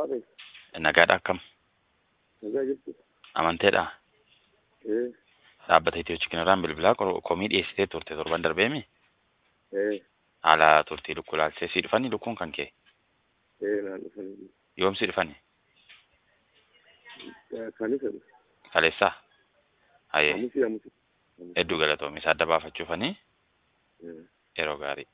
Maali? Nagaadha akkam? Nagaa jirtu? Amanteedha? Eh, Dhaabbata Itiyoo Chikinirraan bilbilaa qor- komii dhiyeessitee turte torban darbeemi? eh, Haala turtii lukkuu laaltee sii dhufanii lukkuun kan kee? eh, naan dhufanii. Yoom sii dhufani? Kanis jedhu. Kaleessaa? Hayyee Amusi amusi. hedduu galatoomi isa adda baafachuufanii Eh. yeroo gaarii.